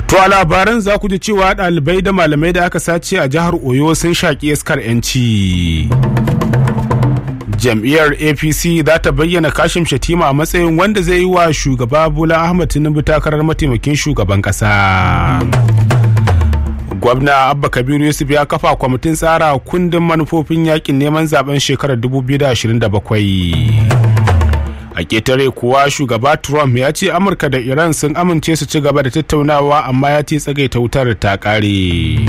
To a labaran za ku ji cewa ɗalibai da malamai da aka sace a jihar Oyo sun shaƙi iskar 'yanci. Jam'iyyar APC za ta bayyana Kashim Shatima a matsayin wanda zai yi wa shugaba Bola Ahmad Tinubu takarar mataimakin shugaban ƙasa. Gwamna Abba Kabiru Yusuf ya kafa kwamitin tsara kundin manufofin yakin neman zaben shekarar 2027. a ketare kuwa shugaba trump ya ce amurka da iran sun amince su ci gaba da tattaunawa amma ya ce tsagaita wutar ta kare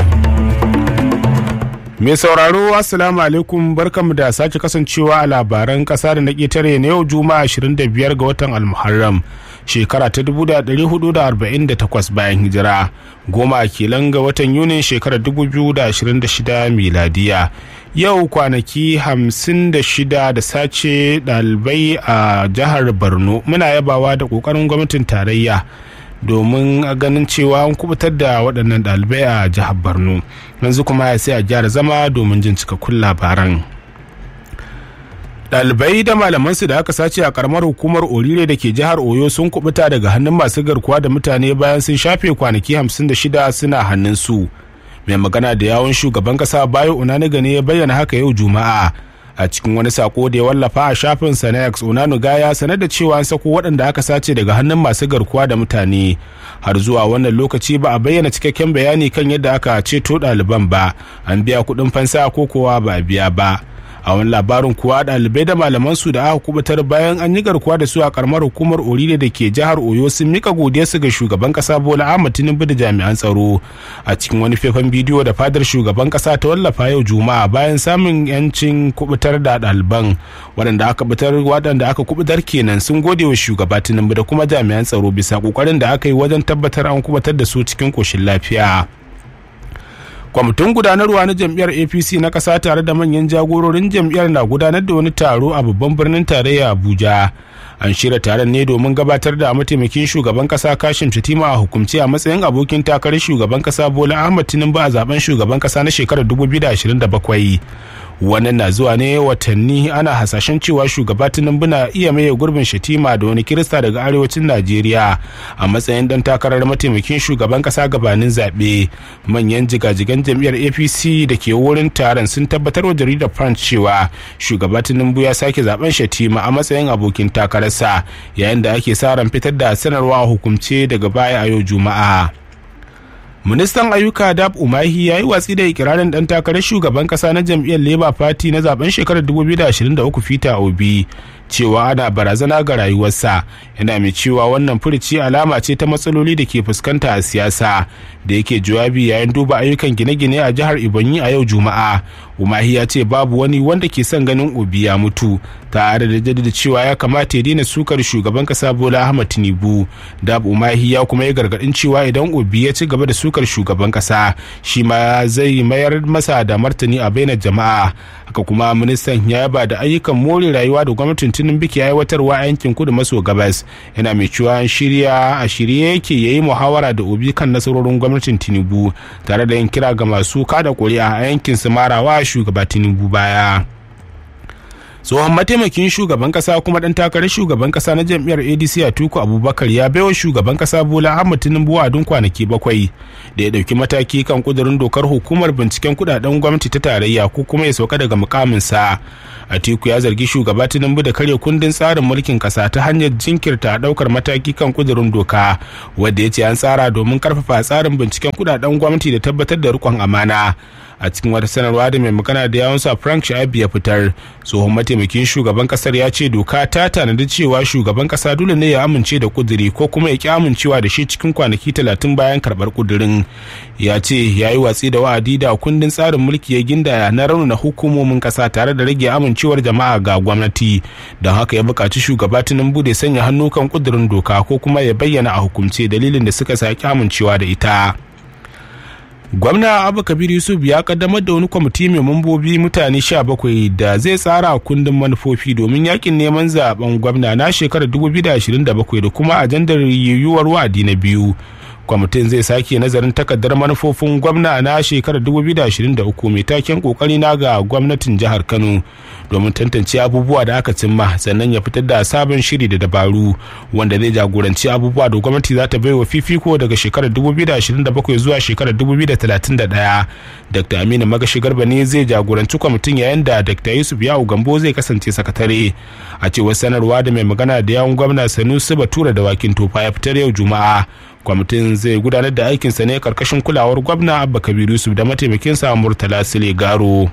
mai sauraro assalamu alaikum barkamu da sake kasancewa a labaran kasa da na ketare na yau juma'a 25 ga watan almuharram shekara ta 1448 bayan hijira goma kilan ga watan yunin shekarar 2026 miladiya yau kwanaki 56 da sace ɗalibai a jihar borno muna yabawa da ƙoƙarin gwamnatin tarayya domin ganin cewa an kubutar da waɗannan ɗalibai a jihar borno yanzu kuma ya sai a gyara zama domin jin cikakkun labaran ɗalibai da malamansu da aka sace a karamar hukumar orire da ke jihar oyo sun kubuta daga hannun masu garkuwa da mutane bayan sun shafe kwanaki 56 suna hannunsu mai magana da yawon shugaban kasa bayo unaniga ne ya bayyana haka yau juma'a a cikin wani sako da ya wallafa a shafin sa na x onanuga ya sanar da cewa an sako waɗanda aka sace daga hannun masu garkuwa da mutane har zuwa wannan lokaci ba a bayyana cikakken bayani kan yadda aka ceto ɗaliban ba an biya kuɗin fansa ko kowa ba a biya ba a wani labarin kuwa ɗalibai da malaman su da aka kubutar bayan an yi garkuwa da su a karamar hukumar orire da ke jihar oyo sun mika godiyarsu ga shugaban kasa bola ahmad tinubu da jami'an tsaro a cikin wani faifan bidiyo da fadar shugaban kasa ta wallafa yau juma'a bayan samun yancin kubutar da ɗaliban waɗanda aka kubutar waɗanda aka kubutar kenan sun gode wa shugaba tinubu da kuma jami'an tsaro bisa kokarin da aka yi wajen tabbatar an kubutar da su cikin koshin lafiya. kwamitin gudanarwa na jam'iyyar apc na ƙasa tare da manyan jagororin jam'iyyar na gudanar da wani taro a babban birnin tarayya abuja an shirya taron ne domin gabatar da mataimakin shugaban kasa kashim shatima a hukumce a matsayin abokin takarar shugaban kasa bola ahmad tinubu a zaben shugaban kasa na shekarar 2027 wannan na zuwa ne watanni ana hasashen cewa shugaba tinubu na iya maye gurbin shatima da wani kirista daga arewacin najeriya a matsayin dan takarar mataimakin shugaban kasa gabanin zaɓe manyan jigajigan jam'iyyar apc da ke wurin taron sun tabbatar wa jaridar france cewa shugaba tinubu ya sake zaben shatima a matsayin abokin takararsa yayin da ake sa ran fitar da sanarwa hukumce daga baya a yau juma'a ministan ayyuka dab umahi ya yi watsi da ikirarin dan takarar shugaban kasa na jam'iyyar labour party na zaben shekarar 2023 fita obi cewa ana barazana ga rayuwarsa yana mai cewa wannan furici alama ce ta matsaloli da ke fuskanta a siyasa da yake jawabi yayin duba ayyukan gine-gine a jihar ibonyi a yau juma'a umahi ya ce babu wani wanda ke son ganin obi ya mutu tare da jaddada cewa ya kamata ya daina sukar shugaban kasa bola ahmad tinubu dab umahi ya kuma yi gargadin cewa idan obi ya ci gaba da sukar shugaban kasa shi ma zai mayar masa da martani a bainar jama'a haka kuma ministan ya yaba da ayyukan more rayuwa da gwamnatin tinubu ke aiwatarwa a yankin kudu maso gabas yana mai cewa shirya a shirye yake yayi muhawara da obi kan nasarorin gwamnatin tinubu tare da yin kira ga masu kada kuri'a a yankin su marawa shugaba tinubu baya tsohon mataimakin shugaban kasa kuma dan takarar shugaban kasa na jam'iyyar adc a tuku abubakar ya baiwa shugaban kasa bola ahmad tinubu wadun kwanaki bakwai da ya dauki mataki kan kudurin dokar hukumar binciken kudaden gwamnati ta tarayya ko kuma ya sauka daga mukaminsa atiku ya zargi shugaba tinubu da karya kundin tsarin mulkin kasa ta hanyar jinkirta daukar mataki kan kudurin doka wadda ya ce an tsara domin karfafa tsarin binciken kudaden gwamnati da tabbatar da rikon amana a cikin wata sanarwa da mai magana da yawunsa frank sha'abi ya fitar tsohon mataimakin shugaban kasar ya ce doka ta tanadi cewa shugaban kasa dole ne ya amince da kuduri ko kuma ya ki amincewa da shi cikin kwanaki talatin bayan karbar kudurin ya ce ya yi watsi da wa'adi da kundin tsarin mulki ya gindaya na raunana hukumomin kasa tare da rage amincewar jama'a ga gwamnati don haka ya buƙaci shugaba tinubu da sanya hannu kan kudurin doka ko kuma ya bayyana a hukumce dalilin da suka saki amincewa da ita gwamna abu kabir yusuf ya kaddamar da wani kwamiti mai mambobi mutane 17 da zai tsara kundin manufofi domin yakin neman zaben gwamna na shekarar 2027 da kuma ajandar yiwuwar wa'adi na biyu kwamitin zai sake nazarin takardar manufofin gwamna na shekarar 2023 mai taken kokari na ga gwamnatin jihar kano domin tantance abubuwa da aka cimma sannan ya fitar da sabon shiri da dabaru wanda zai jagoranci abubuwa da gwamnati za ta bai wa fifiko daga shekarar 2027 zuwa shekarar 2031 dr aminu magashi garba ne zai jagoranci kwamitin yayin da dr yusuf yawu gambo zai kasance sakatare a cewar sanarwa da mai magana da yawun gwamna sanusi batura da wakin tofa ya fitar yau juma'a kwamitin zai gudanar da aikinsa ne karkashin kulawar gwamna abba kabiru yusuf da mataimakinsa murtala sile garo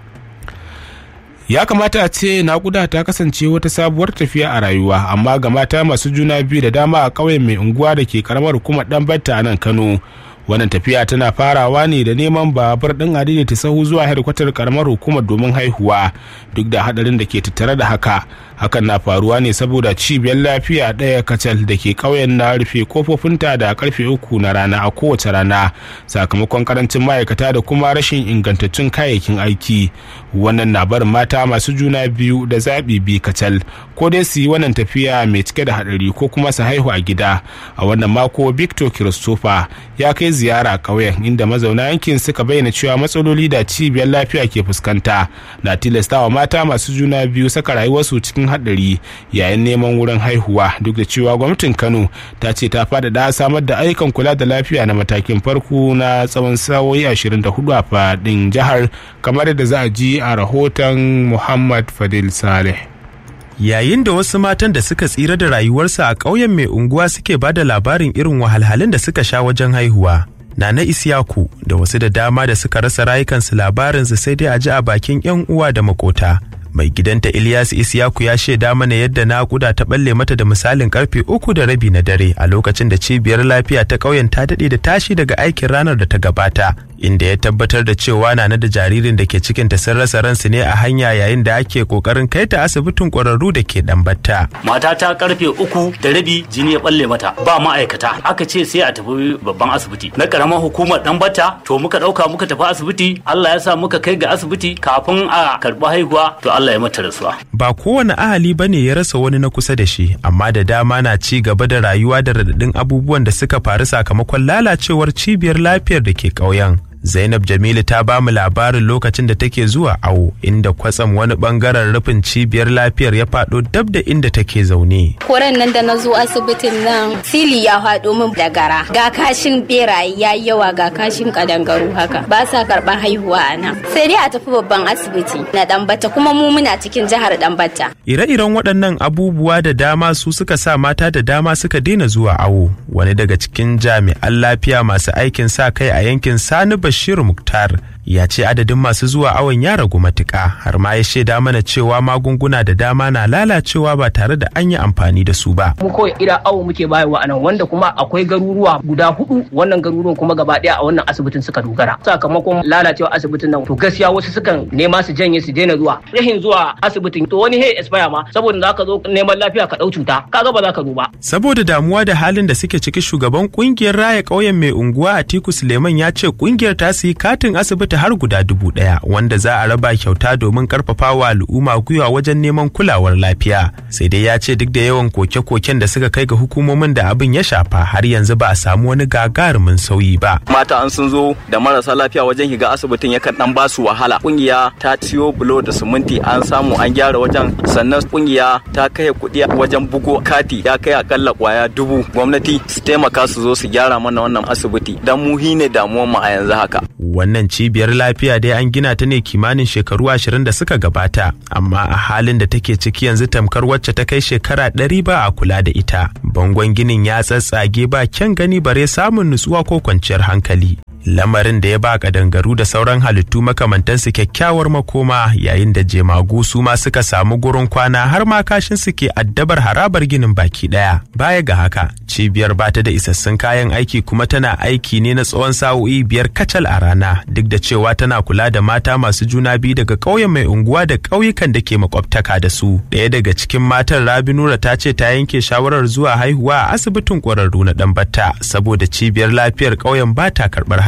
ya kamata a ce naƙuda ta kasance wata sabuwar tafiya a rayuwa amma ga mata masu juna biyu da dama a ƙauyen mai unguwa da ke karamar hukumar ɗan batta a nan kano wannan tafiya tana farawa ne da neman babur ɗin adini ta sahu zuwa hedkwatar karamar hukumar domin haihuwa duk da hadarin da ke tattare da haka hakan na faruwa ne saboda cibiyar lafiya ɗaya kacal da ke ƙauyen na rufe kofofinta da karfe uku na rana a kowace rana sakamakon karancin ma'aikata da kuma rashin ingantattun kayayyakin aiki wannan na barin mata masu juna biyu da zaɓi bi kacal ko dai su yi wannan tafiya mai cike da haɗari ko kuma su haihu a gida a wannan mako victor christopher ya kai ziyara ƙauyen inda mazauna yankin suka bayyana cewa matsaloli da cibiyar lafiya ke fuskanta na tilastawa mata masu juna biyu saka rayuwarsu cikin haɗari yayin neman wurin haihuwa duk da cewa gwamnatin kano ta ce ta faɗaɗa samar da ayyukan kula da lafiya na matakin farko na tsawon sa'o'i 24 a faɗin jihar kamar yadda za a ji a rahoton muhammad fadil saleh yayin da wasu matan da suka tsira da rayuwarsa a ƙauyen mai unguwa suke ba da labarin irin wahalhalun da suka sha wajen haihuwa Nana Isiyaku da wasu da dama da suka rasa rayukansu labarinsu sai dai a ji a bakin 'yan uwa da makota. Mai gidanta Ilyas Isiyaku ya shaida mana yadda naƙuda ta balle mata da misalin karfe uku da rabi na dare a lokacin da cibiyar lafiya ta ƙauyen ta daɗe da tashi daga aikin ranar da ta gabata. Inda ya tabbatar da cewa Nana da jaririn da ke cikinta sun rasa ransu ne a hanya yayin da ake kokarin kai ta asibitin ƙwararru da ke ɗambata. Mata ta karfe uku da rabi jini ya balle mata ba ma'aikata aka ce sai a tafi babban asibiti na karamar hukumar ɗambata to muka ɗauka muka tafi asibiti Allah ya sa muka kai ga asibiti kafin a karɓi haihuwa to Allah ya mata rasuwa. Ba kowane ahali ba ne ya rasa wani na kusa da shi amma da dama na ci gaba da rayuwa da radadin abubuwan da suka faru sakamakon lalacewar cibiyar lafiyar da ke ƙauyen. Zainab Jamilu ta ba mu labarin lokacin da take zuwa awo inda kwatsam wani bangaren rufin cibiyar lafiyar ya faɗo dab da inda take zaune. Koren nan da na zo asibitin nan sili ya faɗo min da gara. Ga kashin beraye ya yi yawa ga kashin kadangaru haka. Ba sa karɓar haihuwa a nan. Sai dai a tafi babban asibiti na Ɗanbata kuma mu muna cikin jihar Ɗanbata. Ire-iren waɗannan abubuwa da dama su suka sa mata da dama suka daina zuwa awo. Wani daga cikin jami'an lafiya masu aikin sa kai a yankin Sani Bashir Muktar ya ce adadin masu zuwa awon ya ragu matuƙa har ma ya shaida mana cewa magunguna da dama na lalacewa ba tare da an yi amfani da su ba. Mu kawai ira awo muke bayarwa a nan wanda kuma akwai garuruwa guda hudu wannan garuruwan kuma gaba ɗaya a wannan asibitin suka dogara. Sakamakon lalacewa asibitin nan to gaskiya wasu sukan nema su janye su daina zuwa. Rahin zuwa asibitin to wani hey expire ma saboda za ka zo neman lafiya ka ɗau cuta kaga ba za ka zo ba. Saboda damuwa da halin da suke ciki shugaban kungiyar raya ƙauyen mai unguwa Atiku Suleiman ya ce kungiyar ta yi katin asibiti har guda dubu ɗaya wanda za a raba kyauta domin karfafa wa al'umma gwiwa wajen neman kulawar lafiya sai dai ya ce duk da yawan koke-koken da suka kai ga hukumomin da abin ya shafa har yanzu ba a samu wani gagarumin sauyi ba mata an sun zo da marasa lafiya wajen higa asibitin yakan dan basu wahala kungiya ta ciyo bulo da siminti an samu an gyara wajen sannan kungiya ta kai kuɗi wajen bugo kati ya kai akalla kwaya dubu gwamnati su taimaka su zo su gyara mana wannan asibiti dan mu ne damuwar mu a yanzu haka wannan cibiyar lafiya dai an gina ta ne kimanin shekaru ashirin da suka gabata amma a halin da take ciki yanzu tamkar wacce ta kai shekara ɗari ba a kula da ita bangon ginin ya tsatsage ba kyan gani bare samun nutsuwa ko kwanciyar hankali lamarin da ya ba kadangaru da sauran halittu makamantansu kyakkyawar makoma yayin da jemagu su ma suka samu gurin kwana har ma kashin su ke addabar harabar ginin baki daya baya ga haka cibiyar bata da isassun kayan aiki kuma tana aiki ne na tsawon sa'o'i biyar kacal a rana duk da cewa tana kula da mata masu juna biyu daga ƙauyen mai unguwa da ƙauyukan da ke makwabtaka da su ɗaya daga cikin matan rabi nura ta ce ta yanke shawarar zuwa haihuwa a asibitin ƙwararru na ɗanbata saboda cibiyar lafiyar ƙauyen ba ta karɓar haihuwa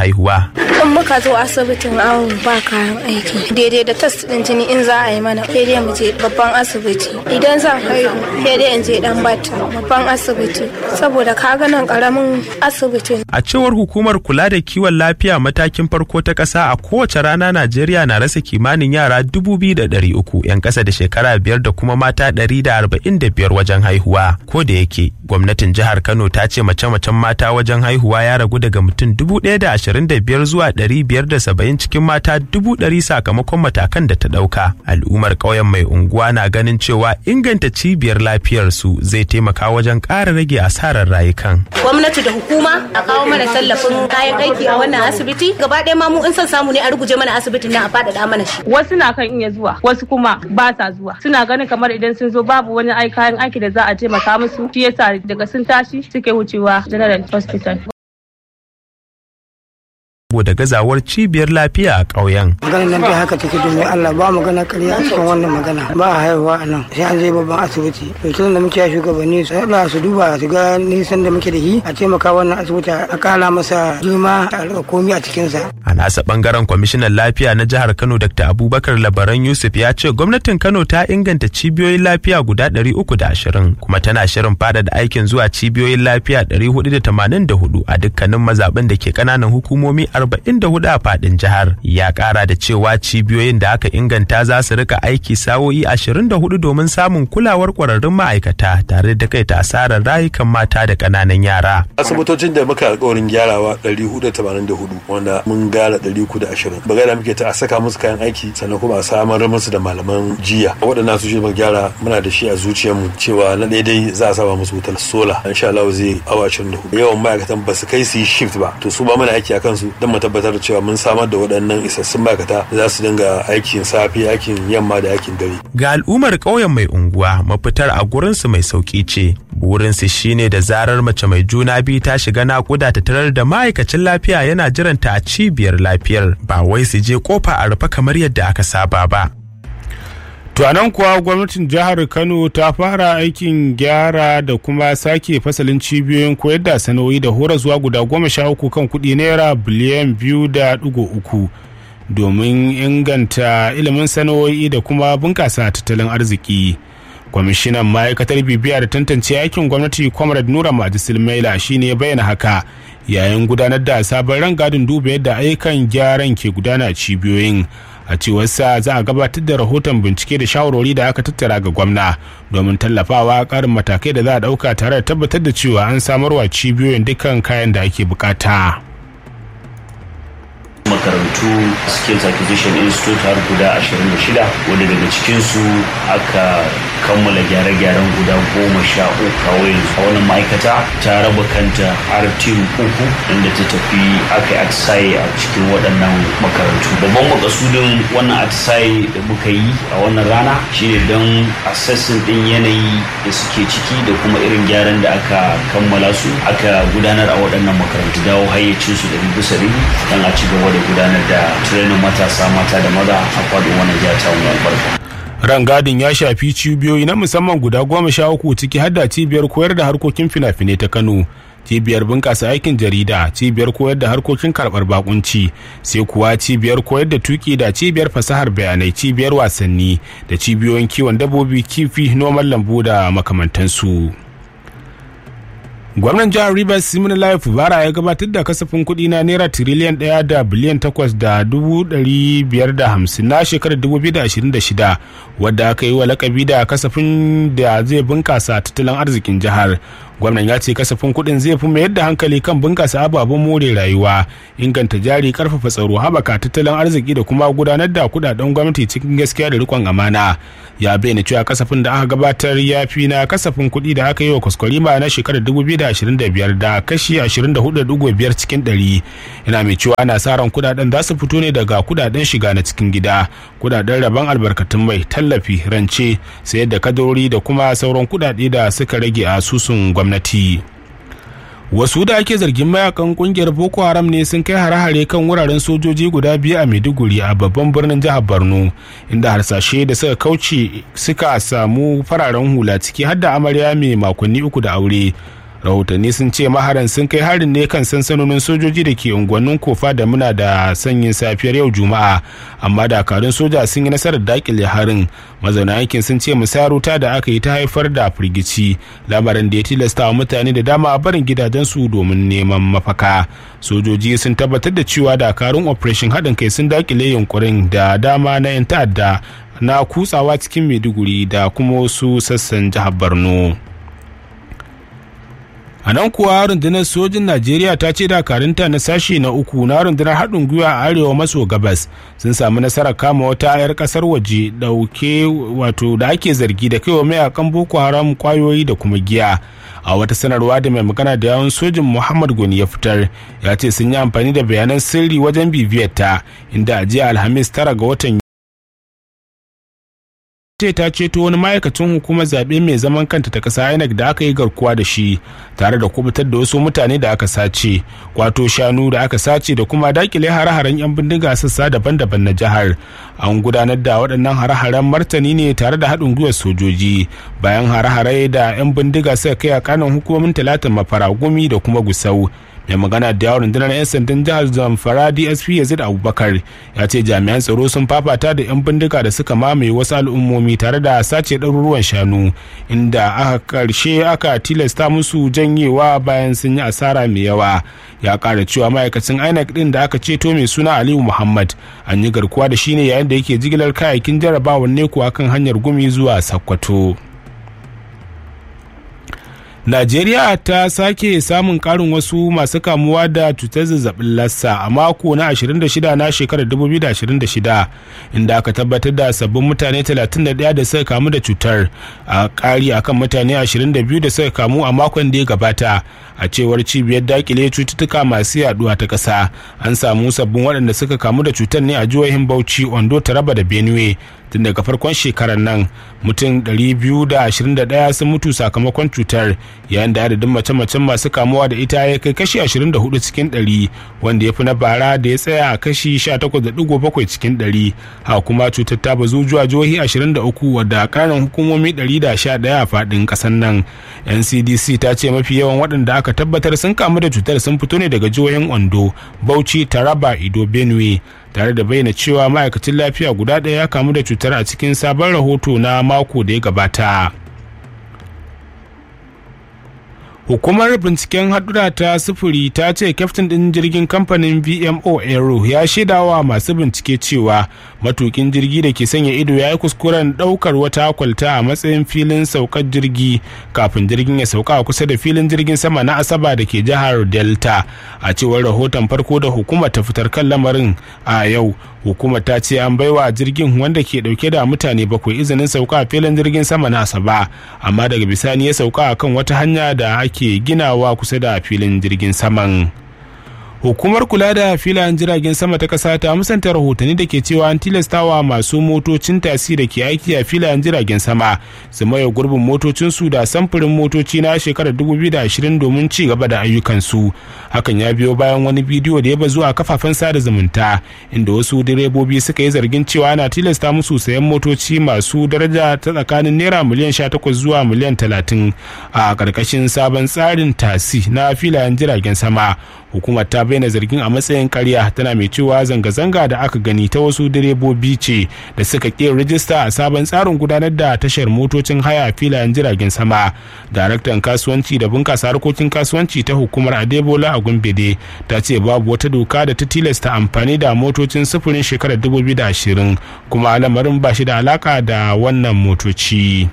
haihuwa. in muka zo asibitin awo ba kayan aiki daidai da test din jini in za a yi mana sai dai mu je babban asibiti idan zan haihu sai dai in je dan bata babban asibiti saboda ka ga nan karamin asibiti A cewar hukumar kula da kiwon lafiya matakin farko ta ƙasa a kowace rana Najeriya na rasa kimanin yara dubu biyu da ɗari uku 'yan ƙasa da shekara biyar da kuma mata ɗari da arba'in da biyar wajen haihuwa. Ko da yake gwamnatin jihar Kano ta ce mace-macen mata wajen haihuwa ya ragu daga mutum dubu ɗaya da ashirin da biyar zuwa ɗari biyar da saba'in cikin mata dubu ɗari sakamakon matakan da ta ɗauka. Al'ummar ƙauyen mai unguwa na ganin cewa inganta cibiyar lafiyarsu zai taimaka wajen ƙara rage asarar rayukan. gwamnati da hukuma a kawo mana tallafin kayan aiki a wannan asibiti gaba ɗaya ma mu in son samu ne a ruguje mana asibitin nan a faɗaɗa mana shi wasu na kan iya zuwa wasu kuma ba sa zuwa suna ganin kamar idan sun zo babu wani ai kayan aiki da za a taimaka musu shi yasa daga sun tashi suke wucewa general hospital saboda gazawar cibiyar lafiya a ƙauyen. maganar nan dai haka take domin Allah ba magana karya a cikin wannan magana ba a haihuwa a nan sai an je babban asibiti to tun da muke shugabanni su haɗa su duba su ga nisan da muke da shi a taimaka wannan asibiti a kala masa girma a rika komi a cikinsa. A nasa bangaren kwamishinan lafiya na jihar Kano Dr. Abubakar Labaran Yusuf ya ce gwamnatin Kano ta inganta cibiyoyin lafiya guda 320 kuma tana shirin faɗaɗa aikin zuwa cibiyoyin lafiya 484 a dukkanin mazaɓin da ke ƙananan hukumomi 44 a faɗin jihar. Ya ƙara da cewa cibiyoyin da aka inganta za su rika aiki sa'o'i 24 domin samun kulawar ƙwararrun ma'aikata tare da kai ta asarar rayukan mata da ƙananan yara. asibitocin da muka alkawarin gyarawa 484 wanda mun gara 320 bagada muke ta a saka musu kayan aiki sannan kuma a samar musu da malaman jiya waɗannan su shi muka gyara muna da shi a zuciyarmu cewa na daidai za a saba musu wutar sola insha Allah zai awa 24 yawan ma'aikatan ba su kai su yi shift ba to su ba muna aiki a kansu don mu tabbatar da cewa mun samar da waɗannan isassun ma'aikata da za su dinga aikin safe aikin yamma da aikin dare Ga al'ummar ƙauyen mai unguwa mafitar a gurinsu mai sauƙi ce. Burinsu shine da zarar mace mai juna biyu ta shiga naƙuda ta tarar da ma'aikacin lafiya yana jiranta a cibiyar lafiyar ba wai su je kofa a rufe kamar yadda aka saba ba. To a nan kuwa gwamnatin jihar Kano ta fara aikin gyara da kuma sake fasalin cibiyoyin koyar da sana'o'i da hora zuwa guda goma sha uku kan kuɗi naira biliyan biyu da ɗigo uku domin inganta ilimin sana'o'i da kuma bunƙasa tattalin arziki. kwamishinan ma'aikatar bibiya da tantance aikin gwamnati comrade nura majisil maila shine ya bayyana haka yayin gudanar da sabon rangadin duba yadda ayyukan gyaran ke gudana a cibiyoyin a cewarsa za a gabatar da rahoton bincike da shawarwari da aka tattara ga gwamna domin tallafawa karin matakai da za a dauka tare da tabbatar da cewa an samarwa cibiyoyin dukkan kayan da ake bukata. makarantu skills acquisition institute har guda 26 wanda daga cikinsu aka kammala gyare-gyaren guda goma sha uku kawai a wannan ma'aikata ta raba kanta har tim uku inda ta tafi aka yi atisaye a cikin waɗannan makarantu babban makasudin wannan atisaye da muka yi a wannan rana shine don assessing din yanayi da suke ciki da kuma irin gyaran da aka kammala su aka gudanar a waɗannan makarantu dawo hayyacinsu da bisa ribi don a ci gaba da gudanar da training matasa mata da maza a faɗin wannan jiha ta wani albarka. rangadin ya shafi cibiyoyi na musamman guda goma sha uku ciki har da cibiyar koyar da harkokin fina-finai ta kano cibiyar bunƙasa aikin jarida cibiyar koyar da harkokin karɓar bakunci sai kuwa cibiyar koyar da tuki da cibiyar fasahar bayanai cibiyar wasanni da cibiyoyin kiwon dabbobi kifi noman lambu da makamantansu. gwamnan jihar rivers simin life bara ya gabatar da kasafin kuɗi na naira tiriliyan ɗaya da biliyan takwas da dubu ɗari biyar da hamsin na shekarar dubu biyu da ashirin da shida wadda aka yi wa lakabi da kasafin da zai bunkasa tattalin arzikin jihar gwamnan ya ce kasafin kuɗin zai fi mayar da hankali kan bunkasa ababen more rayuwa inganta jari karfafa tsaro haɓaka tattalin arziki da kuma gudanar da kuɗaɗen gwamnati cikin gaskiya da rikon amana ya bayyana cewa kasafin da aka gabatar ya fi na kasafin kuɗi da aka yi wa kwaskwarima na shekarar 2025 da kashi 24.5 cikin 100 yana mai cewa ana sa ran kuɗaɗen za su fito ne daga kuɗaɗen shiga na cikin gida kuɗaɗen rabon albarkatun mai tallafi rance sayar da kadori da kuma sauran kuɗaɗe da suka rage a asusun gwamnati. wasu da ake zargin mayakan kungiyar boko haram ne sun kai hare-hare kan wuraren sojoji guda biyu a maiduguri a babban birnin jihar borno inda harsashe da suka kauce suka samu fararen hula ciki har da amarya mai makonni uku da aure rahotanni sun ce maharan sun kai harin ne kan sansanonin sojoji da ke unguwannin kofa da muna da sanyin safiyar yau juma'a amma dakarun soja sun yi nasarar dakile harin mazauna yankin sun ce musaruta da aka yi ta haifar da firgici lamarin da ya tilasta wa mutane da dama a barin gidajensu domin neman mafaka sojoji sun tabbatar da cewa dakarun operation haɗin kai sun dakile yunkurin da dama na 'yan ta'adda na kutsawa cikin maiduguri da kuma wasu sassan jihar borno a nan kuwa rundunar sojin najeriya ta ce dakarunta na sashe na uku na rundunar haɗin gwiwa a arewa maso gabas sun samu nasarar kama wata 'yar ƙasar waje ɗauke wato da ake zargi da kaiwa mayakan boko haram kwayoyi da kuma giya a wata sanarwa da mai magana da yawon sojin muhammad goni ya fitar ya ce sun yi amfani da bayanan sirri wajen bibiyar ta inda a jiya alhamis tara ga watan ce ta ceto wani ma'aikacin hukumar zaɓe mai zaman kanta ta ƙasa INEC da aka yi garkuwa da shi tare da kubutar da wasu mutane da aka sace kwato shanu da aka sace da kuma dakile hare-haren 'yan bindiga sassa daban-daban na jihar an gudanar da waɗannan hare-haren martani ne tare da haɗin gwiwar sojoji bayan hare-hare da 'yan bindiga suka kai a kanan hukumomin talatin mafara gumi da kuma gusau mai magana da yawon rundunar 'yan sandan jihar zamfara dsp yazid abubakar ya ce jami'an tsaro sun fafata da 'yan bindiga da suka mamaye wasu al'ummomi tare da sace ɗaruruwan shanu inda aka karshe aka tilasta musu janyewa bayan sun yi asara mai yawa ya ƙara cewa ma'aikacin inec ɗin da aka ceto mai suna aliyu muhammad an yi garkuwa da shi ne yayin da yake jigilar kayayyakin jarabawar neko akan hanyar gumi zuwa sakkwato Najeriya ta sake samun karin wasu masu kamuwa da cutar zazzabin lassa a mako na 26 na shekarar 2026 inda aka tabbatar da sabbin mutane 31 da suka kamu da cutar a kari akan mutane 22 da suka kamu a makon da ya gabata a cewar cibiyar dakile cututtuka masu yaduwa ta ƙasa an samu sabbin waɗanda suka kamu da cutar ne a jihohin Bauchi, Ondo, Taraba da Benue tun daga farkon shekarar nan mutum 221 sun mutu sakamakon cutar yayin da adadin mace-macen masu kamuwa da ita ya kai kashi 24 cikin 100 wanda ya fi na bara da ya tsaya a kashi 18.7 cikin 100 ha kuma cutar ta bazu zuwa jihohi 23 wadda ƙananan hukumomi 111 a faɗin ƙasar nan ncdc ta ce mafi yawan waɗanda aka tabbatar sun kamu da cutar sun fito ne daga jihohin ondo bauchi taraba ido benue tare da bayyana cewa ma'aikacin lafiya guda ɗaya ya kamu da cutar a cikin sabon rahoto na mako da ya gabata hukumar binciken hadura ta sufuri ta ce kyaftin ɗin jirgin kamfanin vmo aero ya shaidawa masu bincike cewa matukin jirgi da ke sanya ido ya yi kuskuren ɗaukar wata kwalta a matsayin filin saukar jirgi kafin jirgin ya sauka a kusa da filin jirgin sama na asaba da ke jihar delta a cewar rahoton farko da hukumar ta fitar kan lamarin a yau hukumar ta ce an baiwa jirgin wanda ke dauke da mutane bakwai izinin sauka a filin jirgin sama na asaba amma daga bisani ya sauka a kan wata hanya da ake ginawa kusa da filin jirgin saman hukumar kula da filayen jiragen sama ta kasa ta musanta rahotanni da ke cewa an tilastawa masu motocin tasi da ke aiki a filayen jiragen sama su maye gurbin motocinsu da samfurin motoci na shekarar 2020 domin ci gaba da ayyukansu hakan ya biyo bayan wani bidiyo da ya bazu a kafafen sada zumunta inda wasu direbobi suka yi zargin cewa ana tilasta musu sayan motoci masu daraja ta tsakanin naira miliyan 18 zuwa miliyan 30 a ƙarƙashin sabon tsarin tasi na filayen jiragen sama hukumar ta bayyana zargin a matsayin karya tana mai cewa zanga-zanga da aka gani ta wasu direbobi ce da suka ƙi rijista a sabon tsarin gudanar da tashar motocin haya filayen jiragen sama daraktan kasuwanci da bunƙasa harkokin kasuwanci ta hukumar adebola a gumbede ta ce babu wata doka da ta tilasta amfani da motocin sufurin shekarar 2020 kuma lamarin ba shi da alaka da wannan motoci.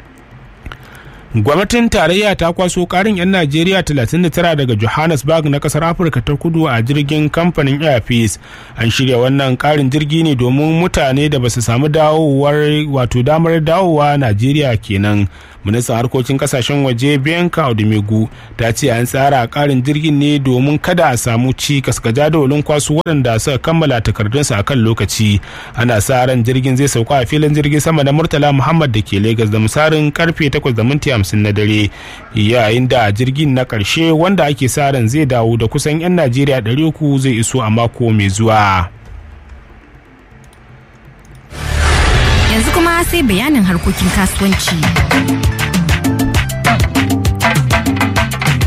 gwamnatin tarayya ta kwaso karin 'yan najeriya 39 daga johannesburg na kasar afirka ta kudu a jirgin kamfanin airpeace an shirya wannan karin jirgi ne domin mutane da basu samu dawowar wato damar dawowa najeriya kenan ministan harkokin kasashen waje bianca odumegu ta ce an tsara karin jirgin ne domin kada a samu cikas ga jadawalin kwaso waɗanda suka kammala takardunsu a kan lokaci ana sa ran jirgin zai sauka a filin jirgin sama na murtala muhammad da ke lagos da misalin karfe 8 da minti hamsin na dare yayin da jirgin na ƙarshe wanda ake sa ran zai dawo da kusan 'yan najeriya 300 zai iso a mako mai zuwa yanzu kuma sai bayanin harkokin kasuwanci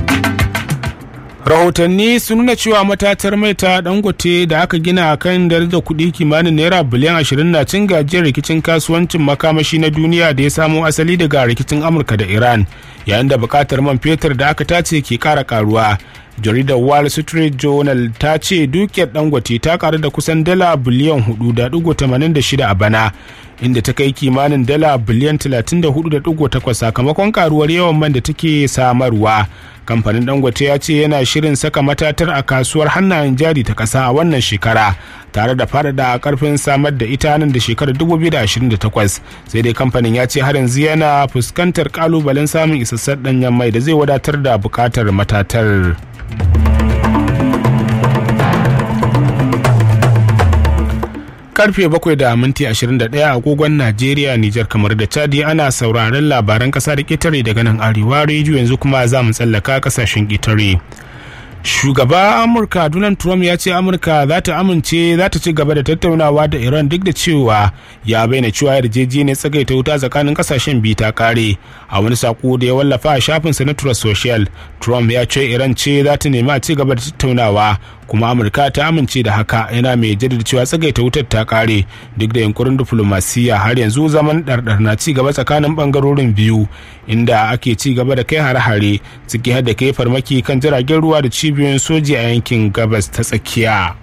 rahotanni sun nuna cewa matatar mai ta dangote da aka gina a kan darajar kuɗi kimanin naira biliyan 20 na cin gajiyar rikicin kasuwancin makamashi na duniya da ya samo asali daga rikicin amurka da iran yayin da bukatar man fetur da aka tace ke kara karuwa jaridar wall street journal ta ce dukiyar dangote ta karu da kusan dala biliyan 4.86 a bana inda ta kai kimanin dala biliyan 34.8 sakamakon karuwar yawan man da take samarwa kamfanin dangote ya ce yana shirin saka matatar a kasuwar hannayen jari ta kasa a wannan shekara tare da faɗaɗa karfin samar da ita nan da shekarar 2028 sai dai kamfanin ya ce har yanzu yana fuskantar kalubalen samun isassar ɗanyen mai da zai wadatar da buƙatar matatar. karfe 7 da minti 21 agogon Najeriya, Nijar kamar da Chadi ana sauraron labaran kasa da ƙetare daga nan arewa rediyo yanzu kuma za mu tsallaka kasashen ƙetare. Shugaba Amurka Donald Trump ya ce Amurka za ta amince za ta ci gaba da tattaunawa da Iran duk da cewa ya bayyana cewa yarjejeniyar tsagaita wuta tsakanin kasashen biyu ta kare. A wani sako da ya wallafa a shafinsa na Trust Social, Trump ya ce Iran ce za ta nemi a ci gaba da tattaunawa kuma amurka ta amince da haka yana mai jaddada cewa tsagaita wutar ta kare duk da yunkurin diflomasiyya har yanzu zaman ɗarɗar na ci gaba tsakanin ɓangarorin biyu inda ake ci gaba da kai hare-hare ciki har da kai farmaki kan jiragen ruwa da cibiyoyin soji a yankin gabas ta tsakiya.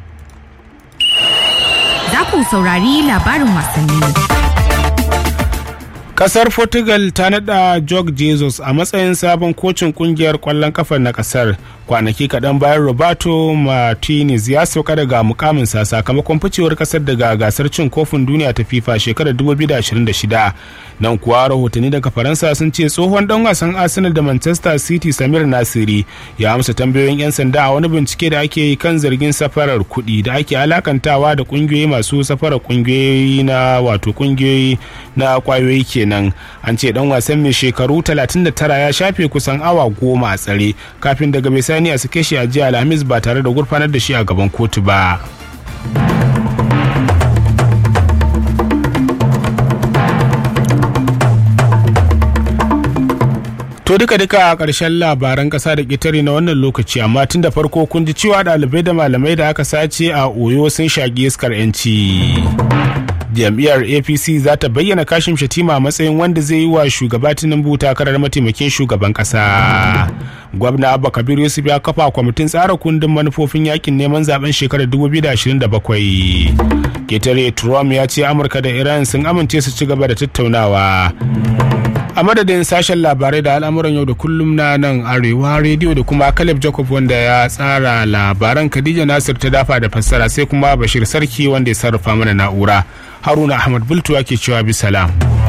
Za ku saurari labarin wasanni. kasar portugal ta nada jorge jesus a matsayin sabon kocin kungiyar kwallon kafa na kasar kwanaki kaɗan bayan roberto martinez ya sauka daga mukaminsa sakamakon ficewar kasar daga gasar cin kofin duniya ta fifa shekarar 2026 nan kuwa rahotanni daga faransa sun ce tsohon dan wasan arsenal da manchester city samir nasiri ya amsa tambayoyin 'yan sanda a wani bincike da ake yi kan zargin safarar kuɗi da ake alakantawa da kungiyoyi masu safarar kungiyoyi na wato kungiyoyi na kwayoyi kenan an ce dan wasan mai shekaru 39 ya shafe kusan awa goma a tsare kafin daga bisani a sake shi a jiya alhamis ba tare da gurfanar da shi a gaban kotu ba To duka duka a ƙarshen labaran ƙasa da ƙetare na wannan lokaci amma tun da farko kun ji cewa ɗalibai da malamai da aka sace a Oyo sun shagi iskar 'yanci. Jam'iyyar APC za ta bayyana kashin shatima a matsayin wanda zai yi wa shugaba Tinubu takarar mataimakin shugaban ƙasa. Gwamna Abba Kabir Yusuf ya kafa kwamitin tsara kundin manufofin yakin neman zaben shekarar 2027. Ketare Trump ya ce Amurka da Iran sun amince su ci gaba da tattaunawa. a madadin sashen labarai da al'amuran yau da kullum na nan arewa rediyo da kuma caleb jacob wanda ya tsara labaran khadija nasir ta dafa da fassara sai kuma bashir sarki wanda ya sarrafa mana na'ura haruna ahmad bultuwa ke cewa bisalam.